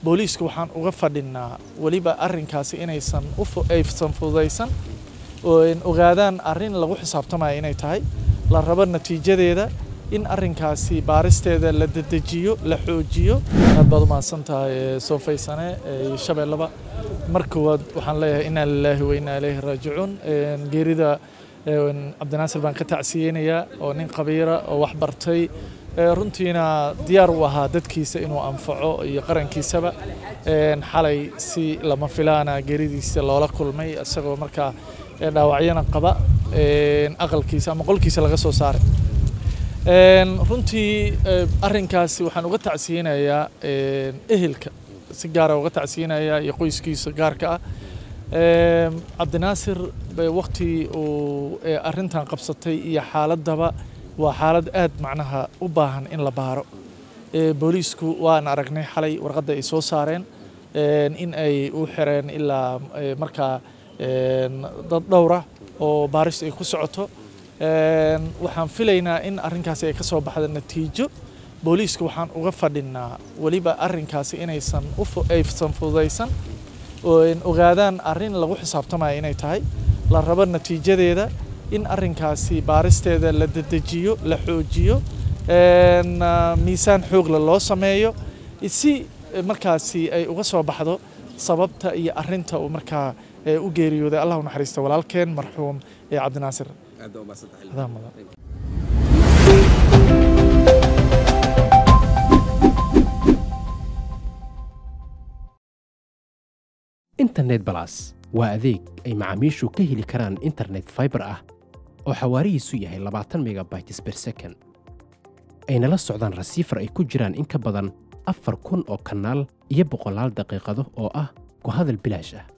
booliiska waxaan uga fadhinaa weliba arrinkaasi inaysan aysan fududaysan oo ogaadaan arrin lagu xisaabtamayo inay tahay la rabo natiijadeeda in arrinkaasi baaristeeda la dedejiyo la xoojiyo aad baad u mahadsan tahay soo faysane iyo shabeellaba mar koowaad waxaan leeyahay inaa lilaahi wa inaa ilayhi raajicuun geerida cabdinaasir baan ka tacsiyeynayaa oo nin qabiira oo wax bartay runtiina diyaar u ahaa dadkiisa inuu anfaco iyo qarankiisaba xalay si lama filaana geeridiisa loola kulmay isagoo markaa dhaawacyana qaba aqalkiisa ama qolkiisa laga soo saaray runtii arrinkaasi waxaan uga tacsiyeynayaa ehelka si gaara uga tacsiyeynayaa iyo qoyskiisa gaarka ah cabdinaasir wakti uu arrintan qabsatay iyo xaaladaba waa xaalad aad macnaha u baahan in la baaro booliisku waan aragnay xalay warqadda ay soo saareen in ay u xireen ilaa markaa dad dhowra oo baaris ay ku socoto waxaan filaynaa in arrinkaasi ay ka soo baxda natiijo booliiska waxaan uga fadhinaa weliba arrinkaasi inaysan aysan fududaysan oo ogaadaan arrin lagu xisaabtamayo inay tahay la rabo natiijadeeda in arrinkaasi baaristeeda la dedejiyo la xoojiyo miisaan xoogle loo sameeyo si markaasi ay uga soo baxdo sababta iyo arrinta uu markaa u geeriyooday allah u naxariista walaalkeen marxuum ee cabdinaasir internet balas waa adeeg ay macaamiishu ka heli karaan internet faibar ah oo xawaarihiisu yahay labaatan megabytes ber second ayna la socdaan rasiifar ay ku jiraan in ka badan afar kun oo kanaal iyo boqolaal daqiiqado oo ah ku hadal bilaash ah